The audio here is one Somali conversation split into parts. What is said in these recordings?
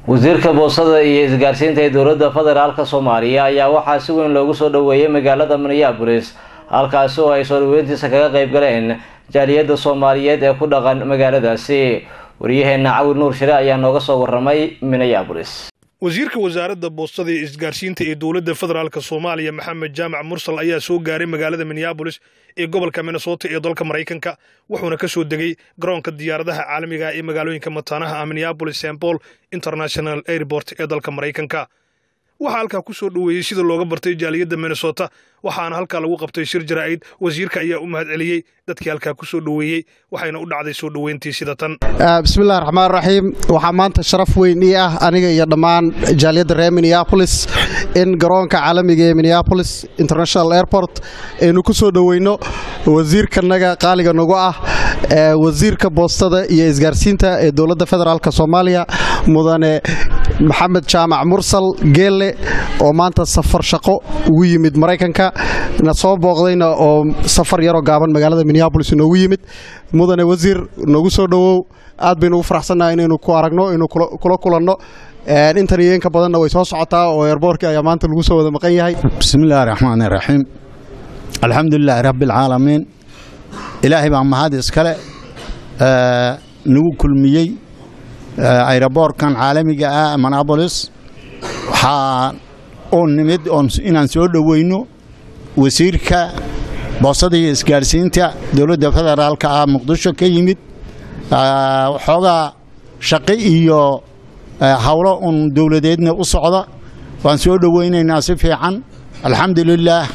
wasiirka boosada iyo isgaarsiinta ee dowladda federaalka soomaaliya ayaa waxaa si weyn loogu soo dhoweeyay magaalada minneabolis halkaasi oo ay soo dhaweyntiisa kaga qayb galeen jaaliyadda soomaaliyeed ee ku dhaqan magaaladaasi waryaheena cawil nuur shire ayaa nooga soo waramay minneabolis wasiirka wasaaradda boostada iyo isgaarsiinta ee dowladda federaalk soomaaliya maxamed jaamac mursal ayaa soo gaaray magaalada minneabolis ee gobolka minnesota ee dalka maraykanka wuxuuna ka soo degay garoonka diyaaradaha caalamiga ee magaalooyinka mataanaha ah minneabolis st paul international airport ee dalka maraykanka waxaa halkaa ku soo dhoweeyey sida looga bartay jaaliyadda minnesota waxaana halkaa lagu qabtay shir jaraa'id wasiirka ayaa u mahad celiyey dadkii halkaa ku soo dhoweeyey waxayna u dhacday soo dhoweyntii sida tan bismillahi raxmaan raxiim waxaa maanta sharaf weyn ii ah aniga iyo dhammaan jaaliyadda reer minneabolis in garoonka caalamiga ee minneabolis international airport aynu ku soo dhoweyno wasiirkanaga qaaliga nagu ah wasiirka boostada iyo isgaarsiinta ee dowladda federaalk soomaaliya mudane maxamed jaamac mursal geelle oo maanta safar shaqo ugu yimid maraykanka na soo booqdayna oo safar yaroo gaaban magaalada minneabolis inoogu yimid mudane wasiir noogu soo dhowow aad baynu ugu faraxsannaha inaynu ku aragno inuu kula kulanno intan iyo inka badanna way soo socotaa oo eerboorkii ayaa maanta lagu soo wada maqan yahay bismillahi raxmaani raxiim alxamdulilaahi rabbialcaalamiin ilaahay baa mahad iskale nagu kulmiyey ayroboorkan caalamiga ah minneabolis waxaa u nimid inaan soo dhoweyno wasiirka boosada iyo isgaarsiinta dowladda federaalka ah muqdisho ka yimid waxoogaa shaqi iyo howlo un dowladeedna u socda waan soo dhoweynaynaa si fiican alxamdulilaah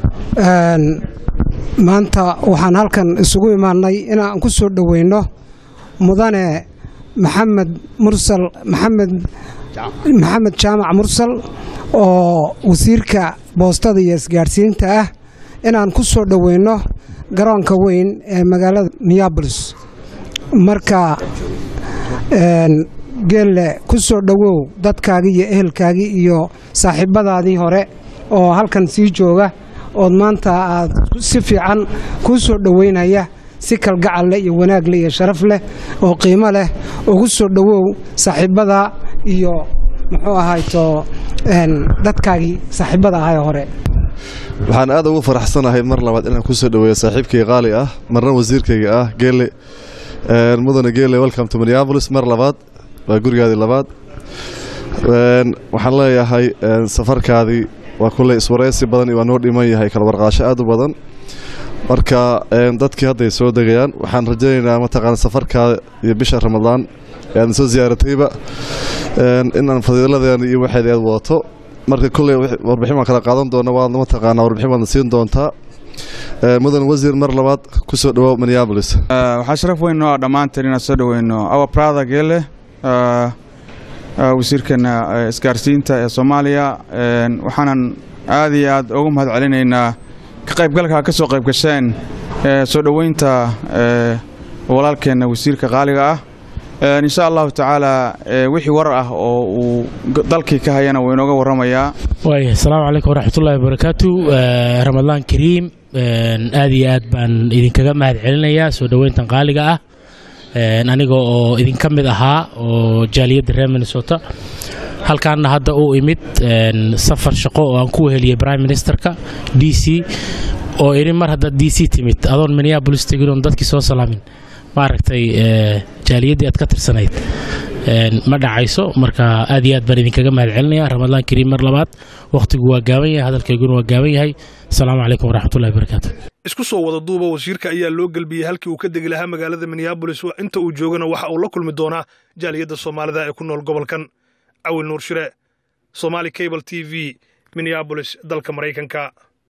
maanta waxaan halkan isugu imaannay inaan ku soo dhoweyno mudane maxamed mursal maxamed maxamed jaamac mursal oo wasiirka boostada iyo isgaadhsiinta ah inaan ku soo dhoweyno garoonka weyn ee magaalada minneabolis marka geelle ku soo dhowow dadkaagii iyo ehelkaagii iyo saaxiibbadaadii hore oo halkan sii jooga ood maanta aad si fiican kuu soo dhoweynaya si kalgacal leh iyo wanaag leh iyo sharaf leh oo qiimo leh ugu soo dhowow saaxiibbada iyo muxuu ahayto dadkaagii saaxiibbada ahay hore waxaan aad ugu faraxsanahay mar labaad inaan ku soo dhoweeyo saaxiibkay qaali ah marna wasiirkayga ah geelle mudane geelle welcome to minneabolis mar labaad waa gurigaadii labaad waxaan leeyahay safarkaadii waa kulley iswaraysi badan waa noo dhiman yahay kala warqaasho aad u badan marka dadkii hadday soo degayaan waxaan rajaynaynaa mataqaana safarkaa iyo bisha ramadaan ee aadna soo ziyaaratayba inaan fadiiladeena iyo waxeed aad wadato marka kulley warbixin waan kala qaadan doona waadna mataqaanaa warbixin baadna siin doontaa mudan wasiir mar labaad ku soo dhowow minneabolis waxaa sharaf weyn noo ah dhammaanteen inaan soo dhoweyno awa prada geele wasiirkeena isgaarsiinta ee soomaaliya waxaanan aad iyo aad ugu mahad celinaynaa ka qaybgalka ka soo qayb gasheen soo dhoweynta walaalkeenna wasiirka qaaliga ah insha allahu tacaala wixii warar ah oo uu dalkii ka hayana wuu inooga warramayaa waaya asalaamu calaykum waraxmatullahi wabarakaatu ramadaan kariim aad iyo aad baan idinkaga mahad celinayaa soo dhoweyntan qaaliga ah aniga oo idinka mid ahaa oo jaaliyadda reer minnesota halkaanna hadda uu imid safar shaqo oo aan ku weheliyey prime ministerka d c oo idhi mar haddaad d c timid adoon minneabolis tegin oon dadkii soo salaamin maaragtay jaaliyaddii aad ka tirsanayd ma dhacayso marka aad iyo aad baan idinkaga mahad celinaya ramadaan kariim mar labaad wakhtigu waa gaaban yahay hadalkayguna waa gaaban yahay asalaamu calaykum waraxmatullahi wabarakaatu isku soo wada duuba wasiirka ayaa loo gelbiyey halkii uu ka degi lahaa magaalada minneabolis inta uu joogana waxa uu la kulmi doonaa jaaliyadda soomaalida ee ku nool gobolkan cawil nuur shire somaali cable t v minneabolis dalka maraykanka